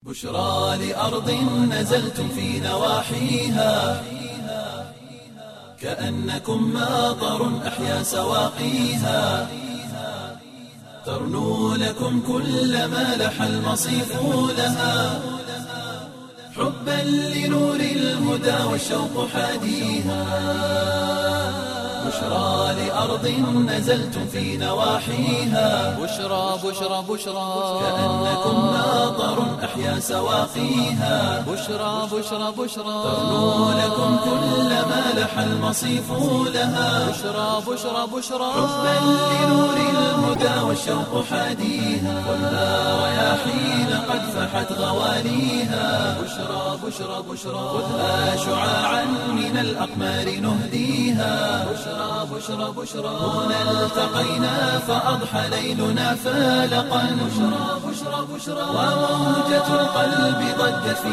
بشرى لأرض نزلتم في نواحيها كأنكم ماطر أحيا سواقيها ترنو لكم كل ما لح المصيف لها حبا لنور الهدى والشوق حاديها بشرى لأرض نزلتم في نواحيها بشرى بشرى بشرى كأنكم ماطر أحيا سواقيها بشرى بشرى بشرى ترنو لكم كل ما لح المصيف لها بشرى بشرى بشرى حبا لنور الهدى والشوق حاديها والنار رياحين قد فحت غواليها بشرى بشرى بشرى خذها شعاعا من الأقمار نهديها بشرى بشرى بشرى هنا التقينا فأضحى ليلنا فالقا بشرى بشرى بشرى وموجة القلب ضجت في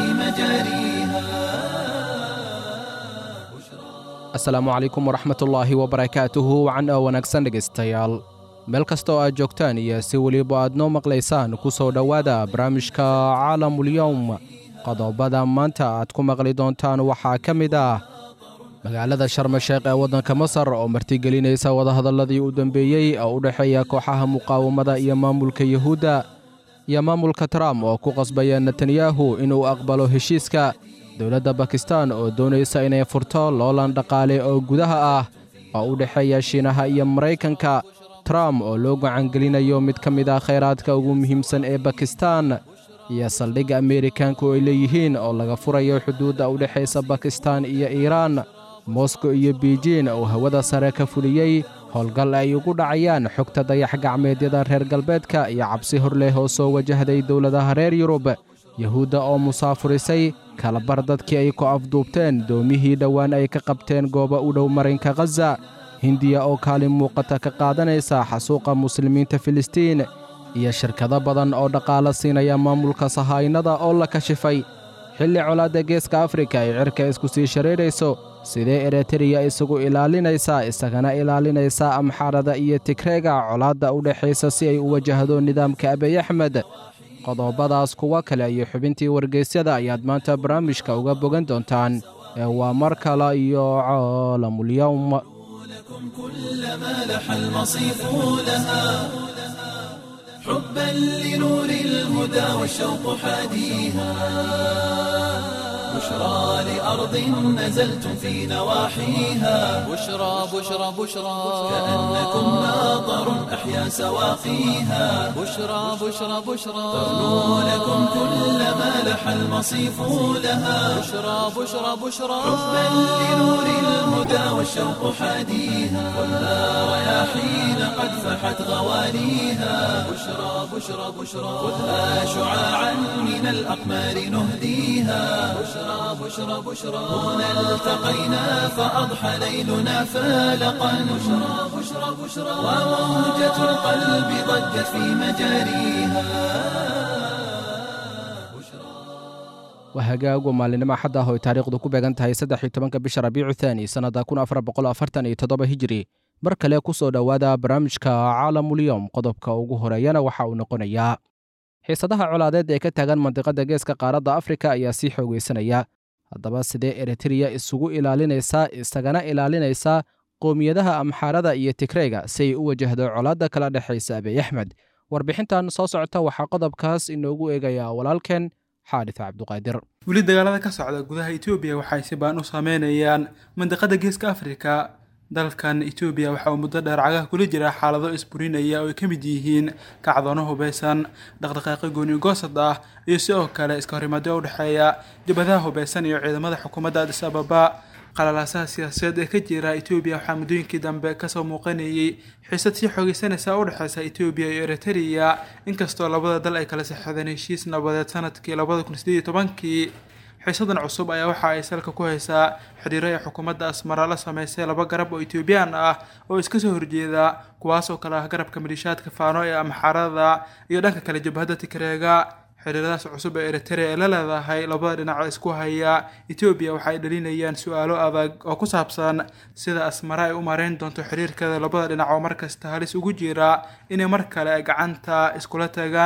مجاريها asalaamu calaykum waraxmatullaahi wabarakaatuhu wacan oo wanaagsan dhegaystayaal meel kastoo aad joogtaan iyo si weliba aad noo maqlaysaan ku soo dhowaada barnaamijka caalamulyowm qodobada maanta aad ku maqli doontaan waxaa ka mid ah magaalada sharmasheekh ee waddanka masar oo martigelinaysa wadahadalladii u dambeeyey oo u dhexeeya kooxaha muqaawamada iyo maamulka yuhuudda iyo maamulka trump oo ku qasbaya netanyahu inuu aqbalo heshiiska dowladda bakistan oo doonaysa inay furto loolan dhaqaale oo gudaha ah oo u dhexeeya shiinaha iyo maraykanka trump oo loo gacangelinayo mid ka mid ah khayraadka ugu muhiimsan ee bakistan iyo saldhigga ameerikanku ay leeyihiin oo laga furayo xuduudda u dhexaysa bakistan iyo iiraan moskow iyo beijin oo hawada sare ka fuliyey howlgal ay ugu dhacayaan xogta dayax gacmeedyada reer galbeedka iyo cabsi hor leh oo soo wajahday dowladaha reer yurub yuhuudda oo musaafurisay kalabar dadkii ay ku afduubteen doomihii dhowaan ay ka qabteen gooba u dhow marinka khaza hindiya oo kaalin muuqata ka qaadanaysa xasuuqa muslimiinta filistiin iyo shirkado badan oo dhaqaalo siinaya maamulka sahaynada oo la kashifay xilli colaadda geeska afrika ay cirka isku sii shareerayso sidee ereteriya isugu ilaalinaysaa isagana ilaalinaysaa amxaarada iyo tigreega colaadda u dhexaysa si ay u wajahdo nidaamka abiy axmed qodobadaas kuwa kale iyo xubintii wargeysyada ayaad maanta barnaamijka uga bogan doontaan ee waa mar kale iyo caalamulyowm لكم كل ما لح المصيف لها حبا لنور الهدى والشوق حاديها بشرى لأرض نزلتم في نواحيها بشرى بشرى بشرى كأنكم ماطر أحيا سواقيها بشرى بشرى بشرى ترنو لكم كل ما لح المصيف لها بشرى بشرى بشرى حبا لنور الهدى والشوق حاديها والنار رياحين قد فحت غواليها بشرى بشرى بشرى خذها شعاعا من الأقمار نهديها بشرى بشرى بشرى هنا التقينا فأضحى ليلنا فالقا بشرى بشرى بشرى وموجة القلب ضجت في مجاريها waa hagaag waa maalinimo axad ah oo ay taariikhdu ku beegan tahay saddex iyo tobanka bisha rabiicu thaani sannadda kun afar boqol afartan iyo toddoba hijiri mar kale ku soo dhowaada barnaamijka caalamulyowm qodobka ugu horeeyana waxa uu noqonayaa xiisadaha colaadeed ee ka taagan mandiqadda geeska qaaradda afrika ayaa sii xoogaysanaya haddaba sidee eritreya isugu ilaalinaysaa isagana ilaalinaysaa qowmiyadaha amxaarada iyo tigreyga si ay u wajahdo colaadda kala dhexaysa abiy axmed warbixintan soo socota waxaa qodobkaas inoogu eegayaa walaalkeen xaadis cabduqaadir weli dagaalada ka socda gudaha etoobiya waxay si baan u saameynayaan mandiqada geeska afrika dalkan etoobiya waxa uu muddo dheer cagaha kula jira xaalado isburinaya oo ay ka mid yihiin kacdoono hubeysan dhaqdhaqaaqyo gooni goosad ah iyo sidoo kale iska horimaadyo u dhexeeya jabhadaha hubeysan iyo ciidamada xukuumadda adis ababa qalalaasaha siyaasadeed ee ka jira etoobiya waxaa muddooyinkii dambe kasoo muuqanayay xiisad sii xoogeysanaysa u dhexeysa etoobiya iyo eritrea inkastoo labada dal ay kala saxeedeen heshiis nabadeed sanadkii labada kun sideed iyo tobankii xiisadan cusub ayaa waxa ay salka ku haysaa xidhiiro ay xukuumadda asmara la sameysay laba garab oo etoobiyaan ah oo iska soo horjeeda kuwaas oo kale ah garabka maliishaadka faano ee amxaarada iyo dhanka kale jabhadda tigreega xiriiradaas cusub ee eritrea ee la leedahay labada dhinac oo isku haya etoobiya waxa ay dhalinayaan su-aalo adag oo ku saabsan sida asmara ay u mareyn doonto xiriirkeeda labada dhinac oo markasta halis ugu jira inay mar kale ay gacanta iskula tagaan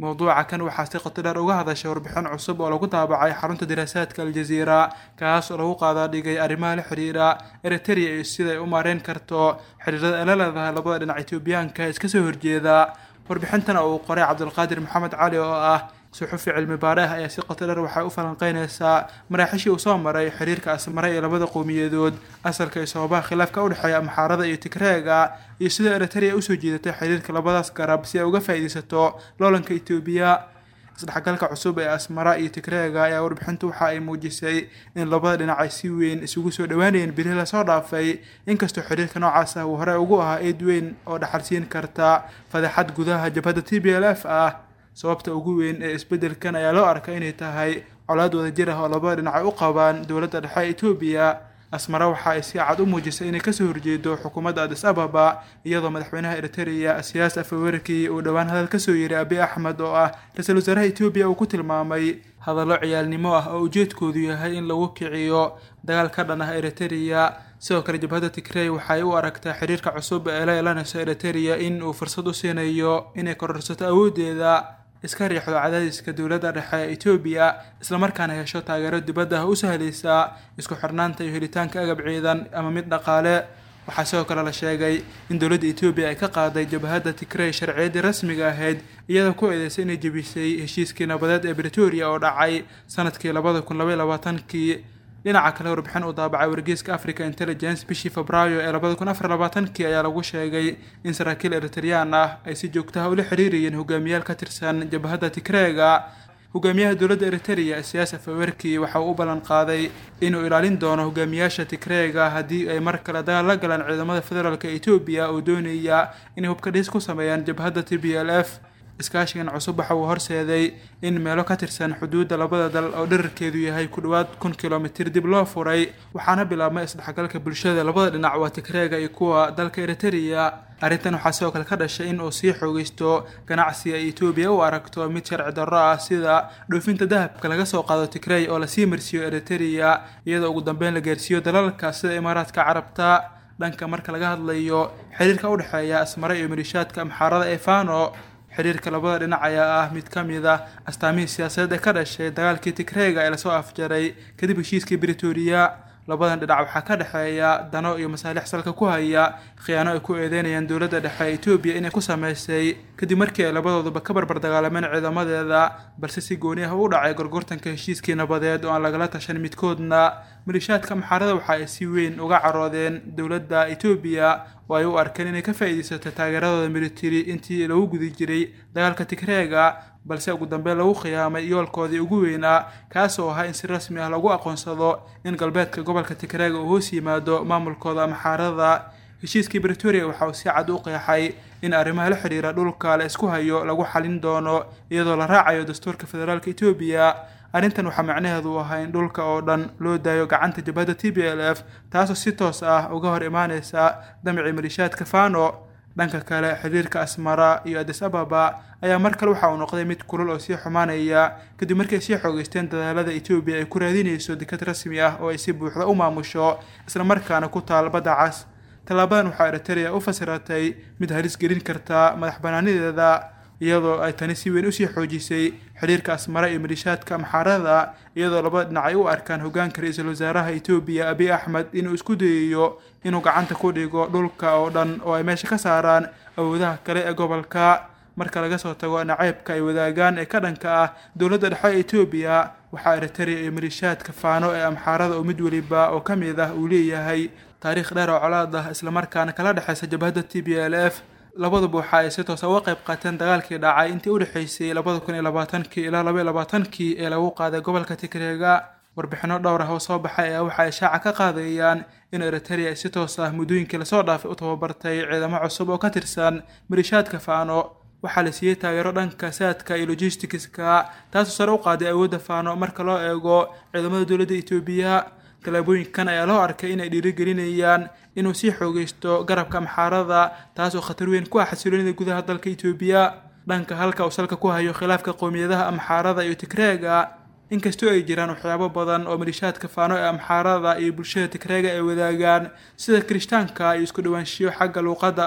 mowduuca kan waxaa si qoto dheer uga hadashay warbixin cusub oo lagu daabacay xarunta diraasaadka aljaziira kaas oo lagu qaadaa dhigay arrimaha la xidhiira eriteria iyo siday u maareyn karto xidhiirada ay la leedahay labada dhinac etoobiyaanka iska soo horjeeda warbixintan oo uu qoray cabdulqaadir maxamed cali oo ah suxufi cilmi baare ah ayaa si qoto dheer waxay u falanqeynaysaa maraaxishii uu soo maray xiriirka asmare ee labada qowmiyadood asalka iyo sababaha khilaafka udhexeeya amxaarada iyo tigreega iyo sida eriteria usoo jiidatay xiriirka labadaas garab si ay uga faa'iidaysato loolanka etoobiya isdhexgalka cusub ee asmara iyo tigreega ayaa warbixintu waxa ay muujisay in labada dhinac ay si weyn isugu soo dhowaanayeen bilihii lasoo dhaafay inkastoo xiriirka noocaas ah uu horey ugu ahaa eed weyn oo dhaxalsiin karta fadeexad gudaha jabhadda t b l f ah sababta ugu weyn ee isbeddelkan ayaa loo arkay inay tahay colaad wadajir ah oo labada dhinac ay u qabaan dowladda dhexe ee etoobiya asmara waxa ay si cad u muujisay inay kasoo horjeedo xukuumadda adis ababa iyadoo madaxweynaha eriteria siyaas afawerkii uu dhowaan hadal kasoo yiri abi axmed oo ah ra-iisul wasaaraha etoobiya uu ku tilmaamay hadallo ciyaalnimo ah oo ujeedkoodu yahay in lagu kiciyo dagaal ka dhan ah eriteria sidoo kale jabhadda tigrey waxay u aragtaa xiriirka cusub ee la yeelanayso eriteria in uu fursad u siinayo inay kororsato awooddeeda iska riixdo cadaadiska dowladda dhexe ee etoobiya islamarkaana hesho taageero dibadda ah u sahlaysa isku xirnaanta iyo helitaanka agab ciidan ama mid dhaqaale waxaa sidoo kale la sheegay in dowladda etoobiya ay ka qaaday jabhadda tigrey sharciyaddii rasmiga ahayd iyadoo ku eedeysay inay jebisay heshiiskii nabadeed ee bretoria oo dhacay sanadkii labada kun labaiy labaatankii dhinaca kale warbixin uu daabacay wargeyska africa intelligence bishii febraayo ee labada kun afar labaatankii ayaa lagu sheegay in saraakiil eritreyaan ah ay si joogtaha ula xiriirayeen hogaamiyaal ka tirsan jabhadda tigreega hogaamiyaha dowladda eriteria siyaas afawerki waxa uu u ballan qaaday inuu ilaalin doono hogaamiyaasha tigreega haddii ay mar kale dagaal la galaan ciidamada federaalk etoobiya oo doonaya inay hubka dhis ku sameeyaan jabhadda t b l f iskaashigan cusub waxa uu horseeday in meelo ka tirsan xuduudda labada dal oo dherarkeedu yahay ku dhowaad kun kilomitir dib loo furay waxaana bilaabmay isdhexgalka bulshada labada dhinac waa tigreega iyo kuwa dalka eriteria arrintan waxaa sidoo kale ka dhashay in uu sii xoogeysto ganacsiga ay etoobiya u aragto mid sharci darro ah sida dhoofinta dahabka laga soo qaado tigrey oo lasii marsiiyo eriteria iyadoo ugu dambeyn la gaarsiiyo dalalka sida imaaraadka carabta dhanka marka laga hadlayo xiriirka u dhexeeya asmare iyo malishaadka amxaarada ee fano xiriirka labada dhinac ayaa ah mid ka mid ah astaamihii siyaasadeed ee ka dhashay dagaalkii tigreega ee lasoo afjaray kadib heshiiskii britoria labadan dhinac waxaa ka dhexeeya dano iyo masaalix salka ku haya khiyaano ay ku eedeynayaan dowladda dhexe ee etoobiya inay ku sameysay kadib markii ay labadooduba ka barbar dagaalameen ciidamadeeda balse si gooni ah u dhacay gorgortanka heshiiskii nabadeed oo aan lagala tashan midkoodna malishaadka amxaarada waxa ay si weyn uga caroodeen dowladda etoobiya oo ay u arkeen inay ka faa'iidaysato taageeradooda militari intii lagu gudi jiray dagaalka tigreega balse ugu dambeyn lagu khiyaamay yoolkoodii ugu weynaa kaas oo ahaa in si rasmi ah lagu aqoonsado in galbeedka gobolka tigreega uu hoos yimaado maamulkooda amxaarada heshiiskii bretoria waxa uu si cad u qeexay in arrimaha la xidhiira dhulka la isku hayo lagu xalin doono iyadoo la raacayo dastuurka federaalka etoobiya arrintan waxaa macnaheedu ahaa in dhulka oo dhan loo daayo gacanta jabhadda t b l f taasoo si toos ah uga hor imaaneysa damcii malishaadka fano dhanka kale xiriirka asmara iyo adis ababa ayaa mar kale waxa uu noqday mid kulul oo sii xumaanaya kadib markii ay sii xoogeysteen dadaalada etoobiya ay ku raadinayso dekad rasmi ah oo ay si buuxda u maamusho islamarkaana ku taal badda cas tallaabadan waxaa eriteria u fasiratay mid halis gelin karta madax banaanideeda iyadoo ay tani si weyn usii xoojisay xiriirka asmara iyo malishaadka amxaarada iyadoo labada dhinac ay u arkaan hogaanka ra-iisul wasaaraha etoobiya abiy axmed inuu isku dayayo inuu gacanta ku dhigo dhulka oo dhan oo ay meesha ka saaraan awoodaha kale ee gobolka marka laga soo tago naceybka ay wadaagaan ee ka dhanka ah dowladda dhexe ee etoobiya waxaa eriteria iyo malishaadka faano ee amxaarada oo mid weliba oo ka mid ah uu leeyahay taariikh dheer oo colaad ah islamarkaana kala dhexeysa jabhadda t b l f labaduba waxa ay si toosa uga qayb qaateen dagaalkii dhacay intii u dhexeysay labada kun iyo labaatankii ilaa laba iyo labaatankii ee lagu qaaday gobolka tigreega warbixino dhowr ah oo soo baxay ayaa waxa ay shaaca ka qaadayaan in eriteria ay si toos ah muddooyinkii lasoo dhaafay u tababartay ciidamo cusub oo ka tirsan malishaadka faano waxaa la siiyey taageero dhanka saadka iyo logisticska taasoo sare u qaaday awoodda faano marka loo eego ciidamada dowladda etoobiya tallaabooyinkan ayaa loo arkay inay dhiirigelinayaan inuu sii xoogeysto garabka amxaarada taas oo khatar weyn ku ah xasiloonida gudaha dalka etoobiya dhanka halka uu salka ku hayo khilaafka qowmiyadaha amxaarada iyo tigreega inkastoo ay jiraan waxyaabo badan oo malishaadka faano ee amxaarada iyo bulshada tigreega ay wadaagaan sida kirishtaanka iyo isku dhawaanshiyo xagga luuqadda ah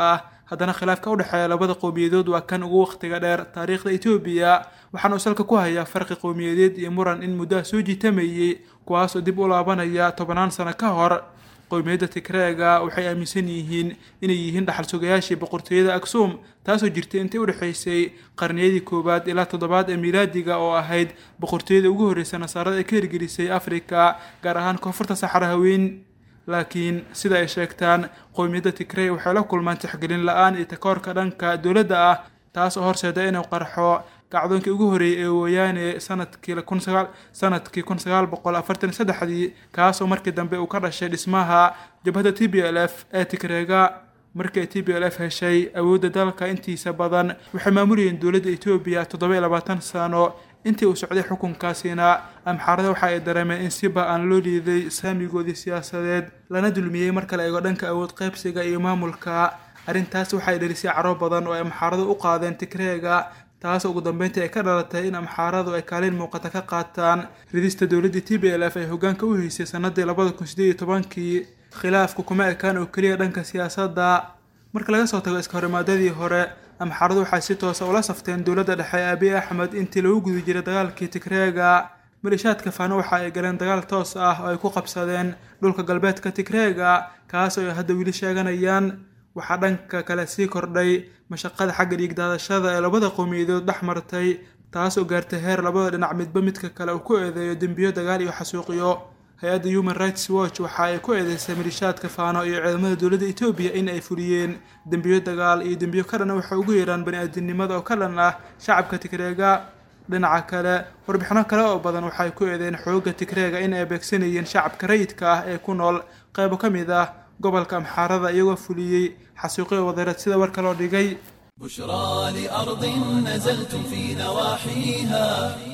haddana khilaafka u dhexeeya labada qowmiyadood waa kan ugu wakhtiga dheer taariikhda etoobiya waxaana uu salka ku hayaa farqi qowmiyadeed iyo muran in muddaha soo jiitamayey kuwaasoo dib u laabanaya tobannaan sano ka hor qowmiyadda tigreega waxay aaminsan yihiin inay yihiin dhaxal sugayaashii boqortooyada aksuum taasoo jirtay intii u dhexaysay qarniyadii koowaad ilaa toddobaad ee miilaadiga oo ahayd boqortooyada ugu horreysa nasaarada ee ka hirgelisay afrika gaar ahaan koonfurta saxara haween laakiin sida ay sheegtaan qowmiyadda tigrey waxay la kulmaan tixgelin la-aan iyo takoorka dhanka dowladda ah taas oo horseeda inuu qarxo gacdoonkii ugu horreeyey ee wayaane sanadkii kun sagaal sanadkii kun sagaal boqol afartan iyo saddexdii kaasoo markii dambe uu ka dhashay dhismaha jabhadda t b l f ee tigreega markii ay t b l f heshay awoodda dalka intiisa badan waxay maamulayeen dowladda etoobiya toddoba iyo labaatan sano intii uu socday xukunkaasina amxaarada waxa ay dareemeen in si ba-aan loo liiday saamigoodii siyaasadeed lana dulmiyey marka la eego dhanka awood qaybsiga iyo maamulka arrintaas waxay dhelisay caro badan oo ay amxaaradu u qaadeen tigreega taas ugu dambeyntii ay ka dhalatay in amxaaradu ay kaalin muuqata ka qaataan ridista dowladdii t b l f ay hoggaanka u haysay sanadii labada kun sideed iyo tobankii khilaafku kuma ekaan oo keliya dhanka siyaasadda marka laga soo tago iska horimaadadii hore amxaaradu waxay si toosa ula safteen dowladda dhexe ee abiy axmed intii lagu guda jiray dagaalkii tigreega malishaadka faano waxa ay galeen dagaal toos ah oo ay ku qabsadeen dhulka galbeedka tigreega kaas oo ay hadda weli sheeganayaan waxaa dhanka kale sii kordhay mashaqada xagga dhiigdaadashada ee labada qowmiyadood dhex martay taas oo gaartay heer labada dhinac midba midka kale uu ku eedeeyo dembiyo dagaal iyo xasuuqiyo hay-adda human rights watch waxa ay ku eedeysay malishaadka faano iyo ciidamada dowladda etoobiya in ay fuliyeen dembiyo dagaal iyo dembiyo ka dhan waxay ugu yeeraan bani-aadinimada oo ka dhan ah shacabka tigreega dhinaca kale warbixino kale oo badan waxay ku eedeen xoogga tigreega in ay beegsanayeen shacabka rayidka ah ee ku nool qaybo ka mid ah gobolka amxaarada iyagoo fuliyey xasuuqyo wadareed sida warka loo dhigay بشرى لأرض نزلتم في نواحيها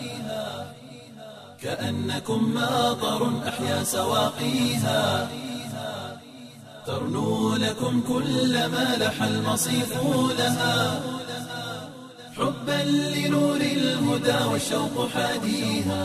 كأنكم ماطر أحيا سواقيها ترنو لكم كل ما لح المصيف لها حبا لنور الهدى والشوق حاديها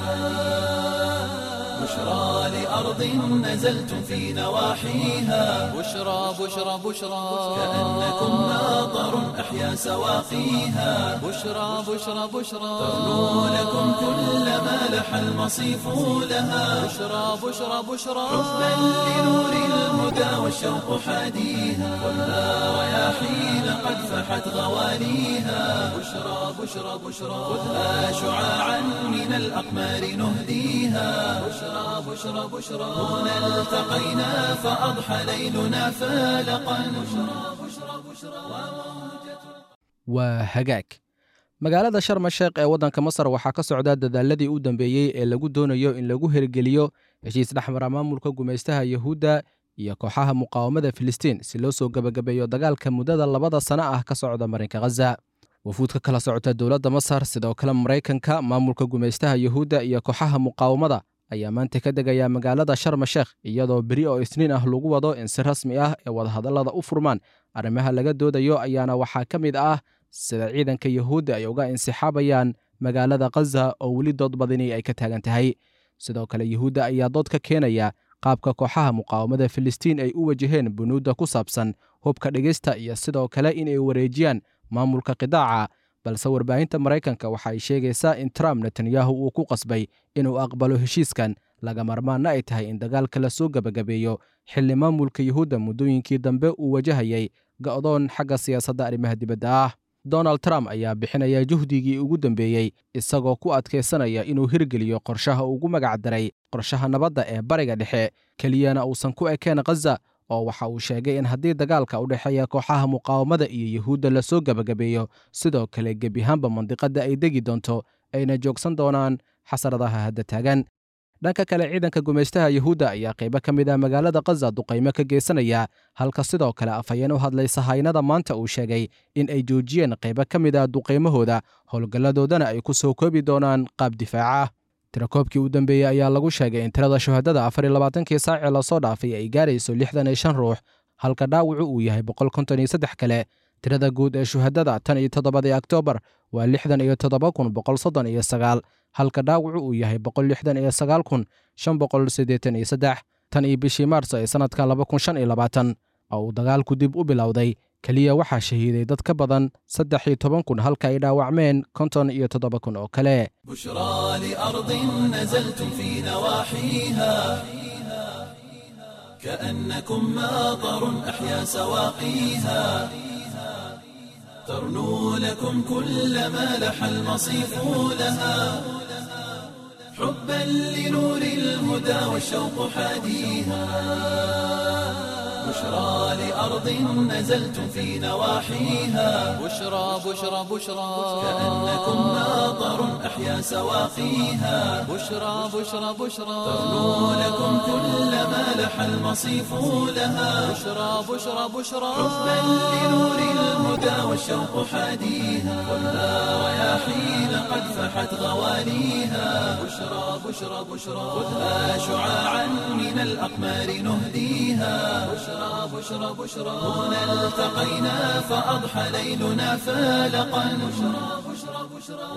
بشرى لأرض نزلتم في نواحيها بشرى بشرى بشرى كأنكم ماطر أحيا سواقيها بشرى بشرى بشرى ترنو لكم كل ما لح المصيف لها بشرى بشرى بشرى حبا لنور الهدى والشوق حاديها خذها رياحين قد فحت غواليها بشرى بشرى بشرى خذها شعاعا من الأقمار نهديها بشرى بشرى بشرى هنا التقينا فأضحى ليلنا فالقا بشرى بشرى بشرى waa hagaag magaalada sharma sheekh ee waddanka masar waxaa ka socda dadaaladii u dambeeyey ee lagu doonayo in lagu hirgeliyo heshiis dhexmara maamulka gumaystaha yuhuudda iyo kooxaha muqaawamada filistiin si loo soo gebagabeeyo dagaalka muddada labada sano ah ka socda marinka khaza wafuud ka kala socota dowladda masar sidoo kale maraykanka maamulka gumaystaha yuhuudda iyo kooxaha muqaawamada ayaa maanta ka degaya magaalada sharma sheekh iyadoo beri oo isniin ah lagu wado in si rasmi ah ee wadahadallada u furmaan arrimaha laga doodayo ayaana waxaa ka mid ah sida ciidanka yuhuudda ay uga insixaabayaan magaalada khaza oo weli dood badini ay ka taagan tahay sidoo kale yuhuudda ayaa dood ka keenaya qaabka kooxaha muqaawamada filistiin ay u wajaheen bunuudda ku saabsan hubka dhigista iyo sidoo kale inay wareejiyaan maamulka qidaaca balse warbaahinta maraykanka waxa ay sheegaysaa in trump netanyahu uu ku qasbay inuu aqbalo heshiiskan laga marmaanna ay tahay in dagaalka la soo gebagabeeyo xilli maamulka yuhuudda muddooyinkii dambe uu wajahayay go'doon xagga siyaasadda arrimaha dibadda ah donald trump ayaa bixinaya juhdigii ugu dambeeyey isagoo ku adkaysanaya inuu hirgeliyo qorshaha ugu magac daray qorshaha nabadda ee bariga dhexe keliyana uusan ku ekeen khaza oo waxa uu sheegay in haddii dagaalka u dhexeeya kooxaha muqaawamada iyo yuhuudda lasoo gebagabeeyo sidoo kale gebiahaanba mandiqadda ay degi doonto ayna joogsan doonaan xasaradaha hadda taagan dhanka kale ciidanka gumaystaha yuhuudda ayaa qaybo ka mid ah magaalada khaza duqaymo ka geysanaya halka sidoo kale afhayeen u hadlay sahaynada maanta uu sheegay in ay joojiyeen qaybo ka mid ah duqaymahooda howlgalladoodana ay ku soo koobi doonaan qaab difaaca tirakoobkii u dambeeyey ayaa lagu sheegay in tirada shuhadada afar iyo labaatankii saacee lasoo dhaafay ay gaarayso lixdan iyo shan ruux halka dhaawacu uu yahay boqol konton iyo saddex kale tirada guud ee shuhadada tan iyo toddobadii oktoobar waa lixdan iyo toddoba kun boqol soddon iyo sagaal halka dhaawacu uu yahay boqol lixdan iyo sagaal kun shan boqol siddeetan iyo saddex tan iyo bishii maarso ee sannadka laba kun shan iyo labaatan oo uu dagaalku dib u bilowday keliya waxaa shahiiday dad ka badan saddex iyo toban kun halka ay dhaawacmeen konton iyo toddoba kun oo kale بشرى لأرض نزلتم في نواحيها كأنكم ماطر أحيا سواقيها ترنو لكم كل ما لح المصيف لها حبا لنور الهدى والشوق حاديها بشرى لأرض نزلتم في نواحيها بشرى بشرى بشرى كأنكم ماطر أحيا سواقيها بشرى بشرى بشرى ترنو لكم كل ما لح المصيف لها بشرى بشرى بشرى حبا لنور الهدى والشوق حاديها خذها رياحين قد فحت غواليها بشرى بشرى بشرى خذها شعاعا من الأقمار نهديها بشرى بشرى بشرى هنا التقينا فأضحى ليلنا فالقا بشرى بشرى بشرى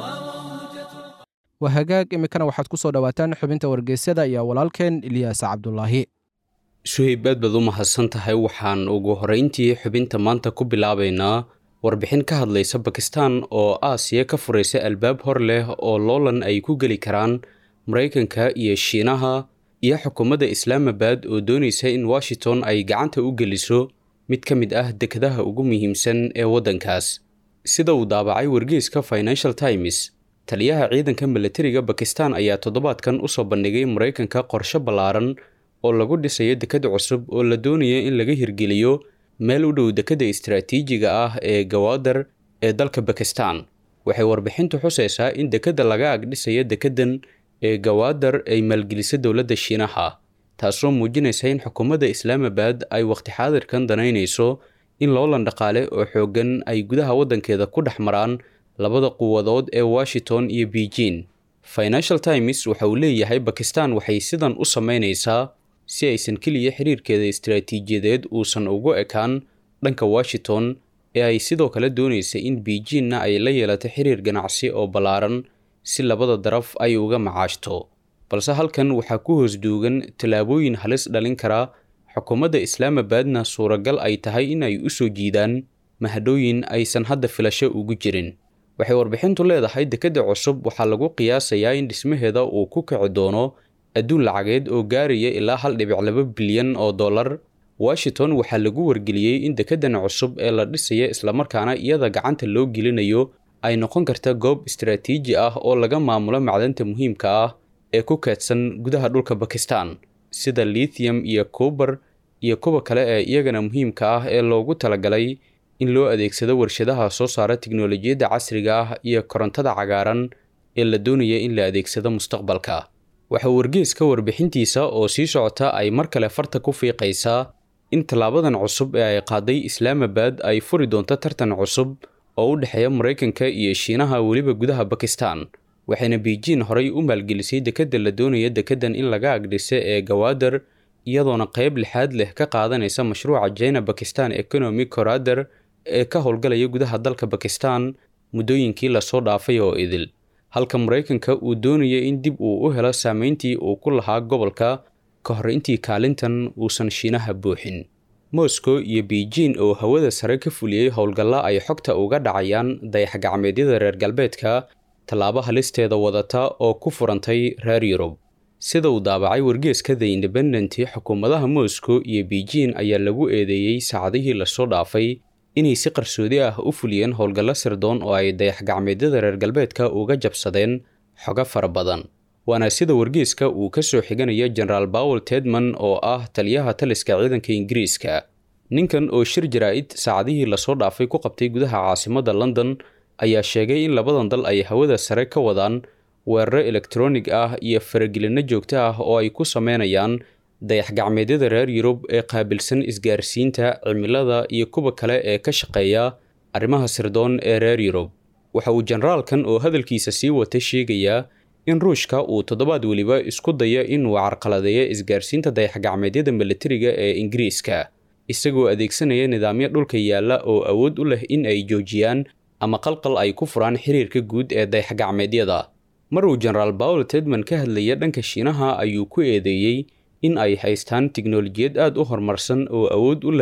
waa hagaag iminkana waxaad ku soo dhowaataan xubinta wargeysyada iyo walaalkeen ilyaas cabdulaahi suhayb aad baad u mahadsan tahay waxaan ugu horrayntii xubinta maanta ku bilaabaynaa warbixin ka hadlaysa bakistan oo aasiya ka furaysa albaab hor leh oo loolan ay ku geli karaan maraykanka iyo shiinaha iyo xukuumadda islaamabad oo doonaysa in washington ay gacanta u geliso mid ka mid ah dekadaha ugu muhiimsan ee waddankaas sida uu daabacay wargeyska financial times taliyaha ciidanka milatariga bakistan ayaa toddobaadkan usoo bandhigay maraykanka qorshe ballaaran oo lagu dhisayo dekad cusub oo la doonaya in laga hirgeliyo meel u dhow dekadda istaraatiijiga ah ee gawaadar ee dalka bakistan waxay warbixintu xusaysaa in dekadda laga agdhisayo dekaddan ee gawaadar ay maalgelisa dowladda shiinaha taasoo muujinaysa in xukuumadda islaamabad ay waqti xaadirkan danaynayso in loolan dhaqaale oo xooggan ay gudaha waddankeeda ku dhex maraan labada quwadood ee washington iyo beijing financial times waxa uu leeyahay bakistan waxay sidan u samaynaysaa si aysan keliya xiriirkeeda istaraatiijiyadeed uusan ugu ekaan dhanka washington ee ay sidoo kale doonaysa in beijingna ay la yeelato xiriir ganacsi oo ballaaran si labada daraf ay uga macaashto balse halkan waxaa ku hoos duugan tallaabooyin halis dhalin kara xukuumadda islaamabadna suuragal ay tahay in ay u soo jiidaan mahadhooyin aysan hadda filasho ugu jirin waxay warbixintu leedahay dekadda cusub waxaa lagu qiyaasayaa in dhismaheeda uu ku kici doono adduun lacageed oo gaaraya ilaa hal dhibic laba bilyan oo dollar washington waxaa lagu wargeliyey in dekaddan cusub ee la dhisaya islamarkaana iyada gacanta loo gelinayo ay noqon karta goob istaraatiiji ah oo laga maamulo macdanta muhiimka ah ee ku keedsan gudaha dhulka bakistan sida lithium iyo kubar iyo kuwa kale ee iyagana muhiimka ah ee loogu talagalay in loo adeegsado warshadaha soo saara tiknolojiyadda casriga ah iyo korontada cagaaran ee la doonaya in la adeegsado mustaqbalka waxaa wargeeska warbixintiisa oo sii socota ay mar kale farta ku fiiqaysaa in tallaabadan cusub ee ay qaaday islaamabad ay furi doonto tartan cusub oo u dhexeeya maraykanka iyo shiinaha weliba gudaha bakistan waxayna beijing horey u maalgelisay dekadda la doonaya dekaddan in laga agdhisa ee gawaadar iyadoona qayb lixaad leh ka qaadanaysa mashruuca jina bakistan economic corrader ee ka howlgalaya gudaha dalka bakistan muddooyinkii lasoo dhaafay oo idil halka maraykanka uu doonaya in dib uu u helo saameyntii uu ku lahaa gobolka ka hor intii kaalintan uusan shiinaha buuxin moscow iyo beijing oo hawada sare ka fuliyey howlgalla ay xogta uga dhacayaan dayax-gacmeedyada reer galbeedka tallaabo halisteeda wadata oo ku furantay reer yurub sida uu daabacay wargeeska the independent xukuumadaha moscow iyo beijing ayaa lagu eedeeyey saacadihii lasoo dhaafay inay si qarsoodi ah u fuliyeen howlgallo sirdoon oo ay dayax-gacmeedyada reer galbeedka uga jabsadeen xogo fara badan waana sida wargeeska uu ka soo xiganaya generaal bowel tedman oo ah taliyaha taliska ciidanka ingiriiska ninkan oo shir jaraa-id saacadihii lasoo dhaafay ku qabtay gudaha caasimadda london ayaa sheegay in labadan dal ay hawada sare ka wadaan weeraro elektronig ah iyo faragelinno joogto ah oo ay ku sameynayaan dayax-gacmeedyada reer yurub ee qaabilsan isgaarsiinta cimilada iyo kuwa kale ee ka shaqeeya arrimaha sirdoon ee reer yurub waxa uu generaalkan oo hadalkiisa sii wata sheegayaa in ruushka uu toddobaad weliba isku daya inuu carqaladeeyo isgaarsiinta dayax-gacmeedyada milatariga ee ingiriiska isagoo adeegsanaya nidaamyo dhulka yaalla oo awood u leh in ay joojiyaan ama qalqal ay ku furaan xiriirka guud ee dayax-gacmeedyada mar uu generaal bowel tedman ka hadlaya dhanka shiinaha ayuu ku eedeeyey in ay haystaan tiknolojiyad aad u horumarsan oo awood u leh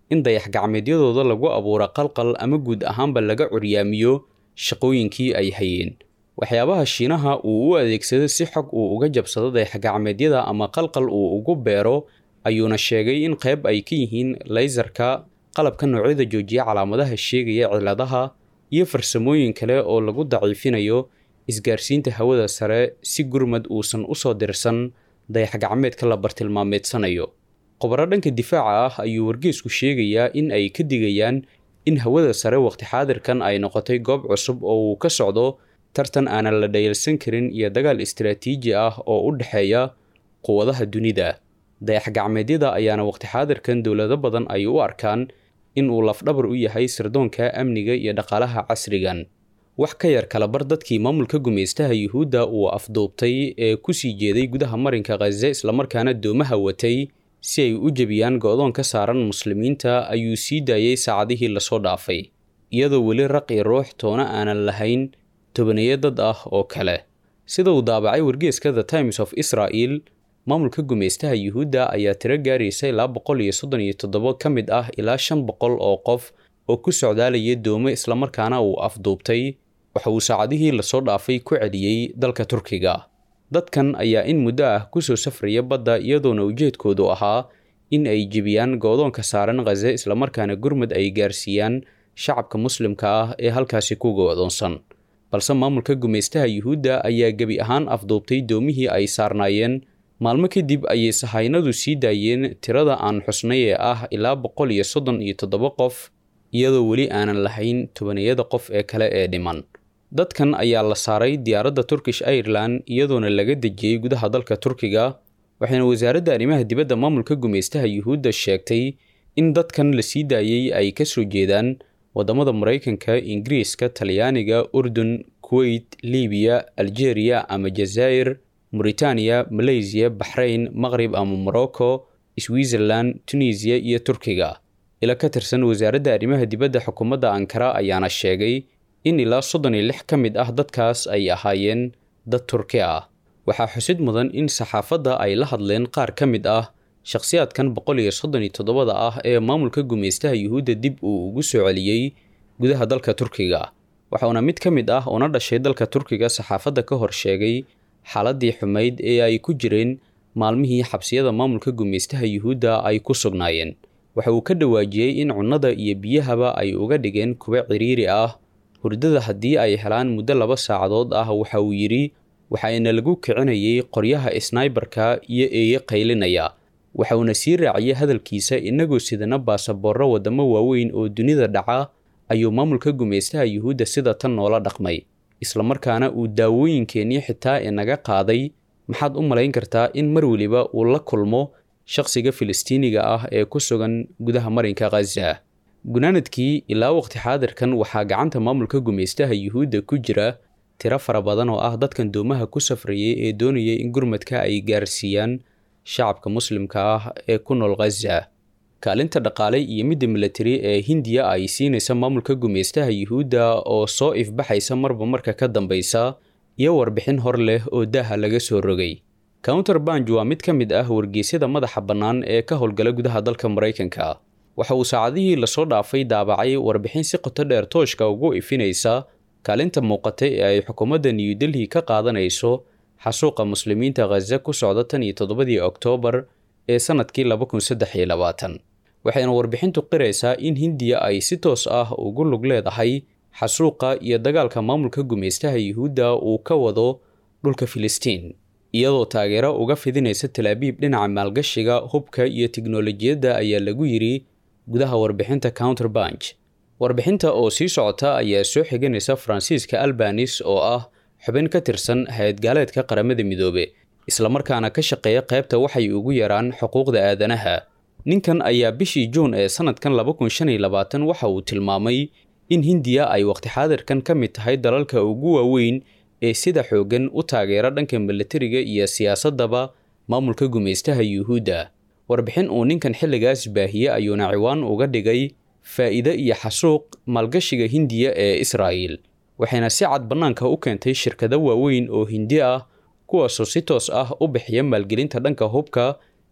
in dayax-gacmeedyadooda lagu abuuro qalqal ama guud ahaanba laga curyaamiyo shaqooyinkii ay hayeen waxyaabaha shiinaha uu u adeegsado si xog uu uga jabsado dayax-gacmeedyada ama qalqal uu ugu beero ayuuna sheegay in qayb ay ka yihiin laysarka qalabka noocyada joojiya calaamadaha sheegaya ciladaha iyo farsamooyin kale oo lagu daciifinayo isgaarsiinta hawada sare si gurmad uusan usoo dirsan dayax-gacmeedka la bartilmaameedsanayo khubaro dhanka difaaca ah ayuu wargeesku sheegayaa in ay ka digayaan in hawada sare waqti xaadirkan ay noqotay goob cusub oo uu ka socdo tartan aanan la dhayalsan karin iyo dagaal istaraatiiji ah oo u dhexeeya quwadaha dunida dayax-gacmeedyada ayaana waqti xaadirkan dowlado badan ay u arkaan in uu lafdhabar u yahay sirdoonka amniga iyo dhaqaalaha casrigan wax ka yar kalabar dadkii maamulka gumaystaha yuhuudda uu afduubtay ee kusii jeeday gudaha marinka khaze islamarkaana doomaha watay si ay u jebiyaan go-doon ka saaran muslimiinta ayuu sii daayey saacadihii lasoo dhaafay iyadoo weli raqi ruux toona aanan lahayn tobaneeyo dad ah oo kale sida uu daabacay wargeeska the times of israel maamulka gumaystaha yuhuudda ayaa tiro gaaraysa ilaa boqol iyo soddon iyo toddobo ka mid ah ilaa shan boqol oo qof oo ku socdaalaya doomo islamarkaana uu afduubtay waxa uu saacadihii lasoo dhaafay ku celiyey dalka turkiga dadkan ayaa in muddo ah kusoo safraya badda iyadoona ujeedkoodu ahaa in ay jebiyaan goodoonka saaran khaze islamarkaana gurmud ay gaarsiiyaan shacabka muslimka ah ee halkaasi ku go-doonsan balse maamulka gumaystaha yuhuudda ayaa gebi ahaan afduubtay doomihii ay saarnaayeen maalmo kadib ayay sahaynadu sii daayeen tirada aan xusnay ee ah ilaa boqol iyo soddon iyo toddoba qof iyadoo weli aanan lahayn tobaniyada qof ee kale ee dhiman dadkan ayaa la saaray diyaaradda turkish ireland iyadoona laga dejiyey gudaha dalka turkiga waxayna wasaaradda arrimaha dibadda maamulka gumaystaha yuhuudda sheegtay in dadkan la sii daayey ay ka soo jeedaan waddamada maraykanka ingiriiska talyaaniga urdun kuweyt libiya algeria ama jazaa'ir mauritaniya malaysiya baxrayn maqrib ama morocco switzerland tunisiya iyo turkiga ila ka tirsan wasaaradda arrimaha dibadda xukuumadda ankara ayaana sheegay in ilaa soddon iyo lix ka mid ah dadkaas ay ahaayeen dad turki ah waxaa xusid mudan in saxaafadda ay la hadleen qaar ka mid ah shakhsiyaadkan boqol iyo soddon iyo toddobada ah ee maamulka gumaystaha yuhuudda dib uu ugu soo celiyey gudaha dalka turkiga waxauna mid ka mid ah una dhashay dalka turkiga saxaafadda ka hor sheegay xaaladii xumayd ee ay ku jireen maalmihii xabsiyada maamulka gumaystaha yuhuudda ay ku sugnaayeen waxa uu ka dhawaajiyey in cunnada iyo biyahaba ay uga dhigeen kuwa ciriiri ah hurdada haddii ay helaan muddo laba saacadood ah waxa uu yidhi waxaana lagu kicinayay qoryaha snaibarka iyo eeye qaylinaya waxauna sii raaciyey hadalkiisa inagoo sidana baasaboorro waddamo waaweyn oo dunida dhaca ayuu maamulka gumaystaha yuhuudda sida tan noola dhaqmay islamarkaana uu daawooyinkeennii xitaa inaga qaaday maxaad u malayn kartaa in mar weliba uu la kulmo shaqsiga filistiiniga ah ee ku sugan gudaha marinka khaza gunaanadkii ilaa waqti xaadirkan waxaa gacanta maamulka gumaystaha yuhuudda ku jira tiro fara badan oo ah dadkan doomaha ku safrayay ee doonayay in gurmadka ay gaarsiiyaan shacabka muslimka ah ee ku nool khaza kaalinta dhaqaale iyo midda milatari ee hindiya ay siinaysa maamulka gumaystaha yuhuudda oo soo ifbaxaysa marba marka ka dambaysa iyo warbixin hor leh oo daaha laga soo rogay counter banj waa mid ka mid ah wargeysyada madaxa bannaan ee ka howlgala gudaha dalka maraykanka waxa uu saacadihii lasoo dhaafay daabacay warbixin si qoto dheer tooshka ugu ifinaysa kaalinta muuqata ee ay xukuumadda new delhi ka qaadanayso xasuuqa muslimiinta khaza ku socda tan iyo toddobadii oktoobar ee sannadkii laba kun saddex iyo labaatan waxayna warbixintu qiraysaa in hindiya ay si toos ah ugu lug leedahay xasuuqa iyo dagaalka maamulka gumaystaha yuhuudda uu ka wado dhulka filistiin iyadoo taageero uga fidinaysa talaabiib dhinaca maalgashiga hubka iyo tiknolojiyadda ayaa lagu yidhi gudaha warbixinta counter banj warbixinta oo sii socota ayaa soo xiganaysa faransiiska albanis oo ah xubin ka tirsan hay-ad gaaleedka qaramada midoobe islamarkaana ka shaqeeya qaybta waxay ugu yaraan xuquuqda aadanaha ninkan ayaa bishii juun ee sannadkan laba kun shan iyo labaatan waxa uu tilmaamay in hindiya ay waqti xaadirkan ka mid tahay dalalka ugu waaweyn ee sida xooggan u taageera dhanka milatariga iyo siyaasaddaba maamulka gumaystaha yuhuudda warbixin uu ninkan xilligaas baahiye ayuuna ciwaan uga dhigay faa'iide iyo xasuuq maalgashiga hindiya ee israa'il waxayna si cad bannaanka u keentay shirkado waaweyn oo hindi ah kuwaasoo si toos ah u bixiya maalgelinta dhanka hubka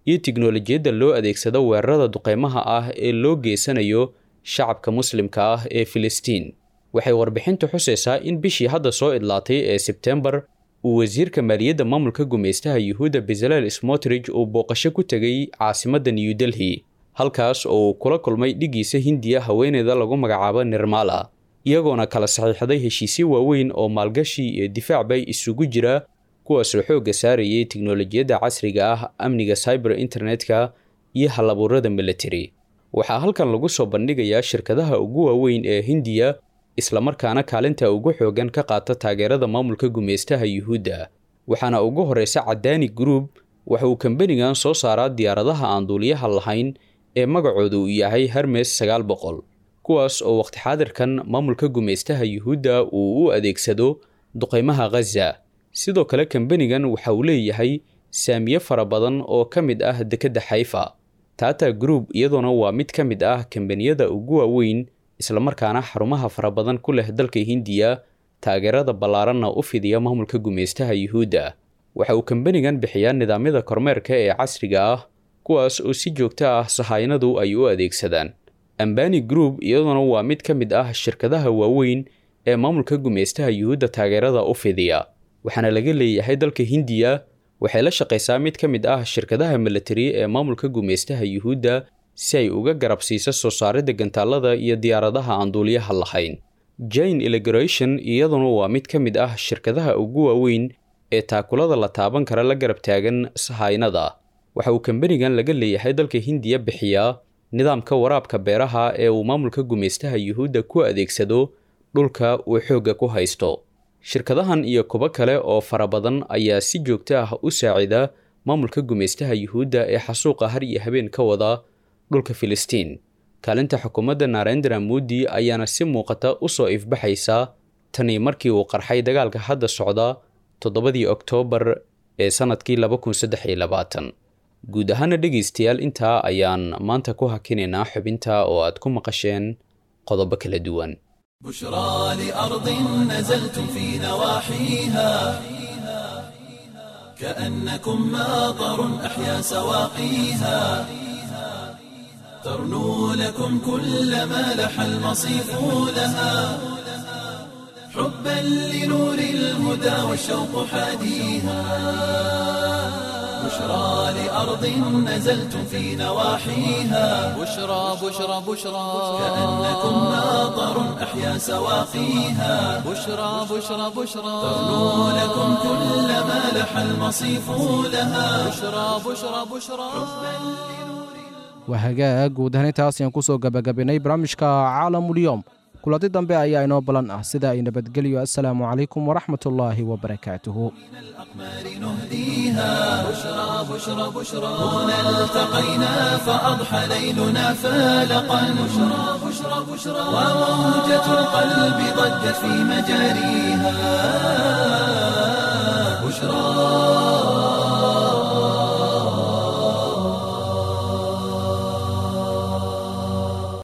iyo tiknolojiyadda loo adeegsado weerarada duqeymaha ah ee loo geysanayo shacabka muslimka ah ee filistiin waxay warbixintu xusaysaa in bishii hadda soo idlaatay ee sebtembar uu wasiirka maaliyadda maamulka gumaystaha yuhuudda bezalel smotrich uu booqasho ku tegay caasimadda new delhi halkaas oo uu kula kulmay dhigiisa hindiya haweeneyda lagu magacaabo nirmala iyagoona kala saxiixday heshiisyo waaweyn oo maalgashi iyo difaacbay isugu jira kuwaasoo xoogga saarayay tiknolojiyadda casriga ah amniga cyber internetka iyo halabuurada military waxaa halkan lagu soo bandhigayaa shirkadaha ugu waaweyn ee hindiya islamarkaana kaalinta ugu xoogan ka qaata taageerada maamulka gumaystaha yuhuudda waxaana ugu horeysa cadaani group waxa uu kambanigan soo saaraa diyaaradaha aan duuliyaha lahayn ee magacooda uu yahay hermes sagaal boqol kuwaas oo waqti xaadirkan maamulka gumaystaha yuhuudda uu u adeegsado duqeymaha ghaza sidoo kale kambanigan waxa uu leeyahay saamiye fara badan oo ka mid ah dekedda xayfa tata group iyadoona waa mid ka mid ah kambaniyada ugu waaweyn islamarkaana xarumaha fara badan ku leh dalka hindiya taageerada ballaaranna u fidiya maamulka gumaystaha yuhuudda waxa uu kambanigan bixiyaa nidaamyada kormeerka ee casriga ah kuwaas oo si joogto ah sahaynadu ay u adeegsadaan ambani group iyadoona waa mid ka mid ah shirkadaha waaweyn ee maamulka gumaystaha yuhuudda taageerada u fidiya waxaana laga leeyahay dalka hindiya waxay la shaqaysaa mid ka mid ah shirkadaha military ee maamulka gumaystaha yuhuudda si ay uga garab siiso soo saaridda gantaalada iyo diyaaradaha aan duuliyaha lahayn jane elegration iyaduna waa mid ka mid ah shirkadaha ugu waaweyn ee taakulada la taaban kara la garab taagan sahaynada waxa uu kambanigan laga leeyahay dalka hindiya bixiyaa nidaamka waraabka beeraha ee uu maamulka gumaystaha yuhuudda ku adeegsado dhulka uu xoogga ku haysto shirkadahan iyo kuwo kale oo fara badan ayaa si joogto ah u saacida maamulka gumaystaha yuhuudda ee xasuuqa har iyo habeen ka wada dhulka filistiin kaalinta xukuumadda narendra modi ayaana si muuqata u soo ifbaxaysa tanii markii uu qarxay dagaalka hadda socda toddobadii oktoobar ee sannadkii laba kun saddex iyo labaatan guud ahaana dhegaystayaal intaa ayaan maanta ku hakinaynaa xubinta oo aad ku maqasheen qodobo kala duwan بشرى لأرض نزلتم في نواحيها كأنكم ماطر أحيا سواقيها ترنو لكم كل ما لح المصيف لها حبا لنور الهدى والشوق حاديها بشرى لأرض نزلتم في نواحيها بشرى بشرى بشرى كأنكم ماطر أحيا سواقيها بشرى بشرى بشرى ترنو لكم كل ما لح المصيف لها بشرى بشرى بشرى waa hagaag guud ahaan intaas ayaan kusoo gabagabaynay barnaamijka caalamulyoom kulanti dambe ayaa inoo balan ah sida ay nabadgelyo assalaamu calaykum waraxmat ullaahi wabarakaatuhu الأقمار نهديها بشرى بشرى بشرى هنا التقينا فأضحى ليلنا فالقا بشرى بشرى بشرى وموجة القلب ضجت في مجاريها بشرى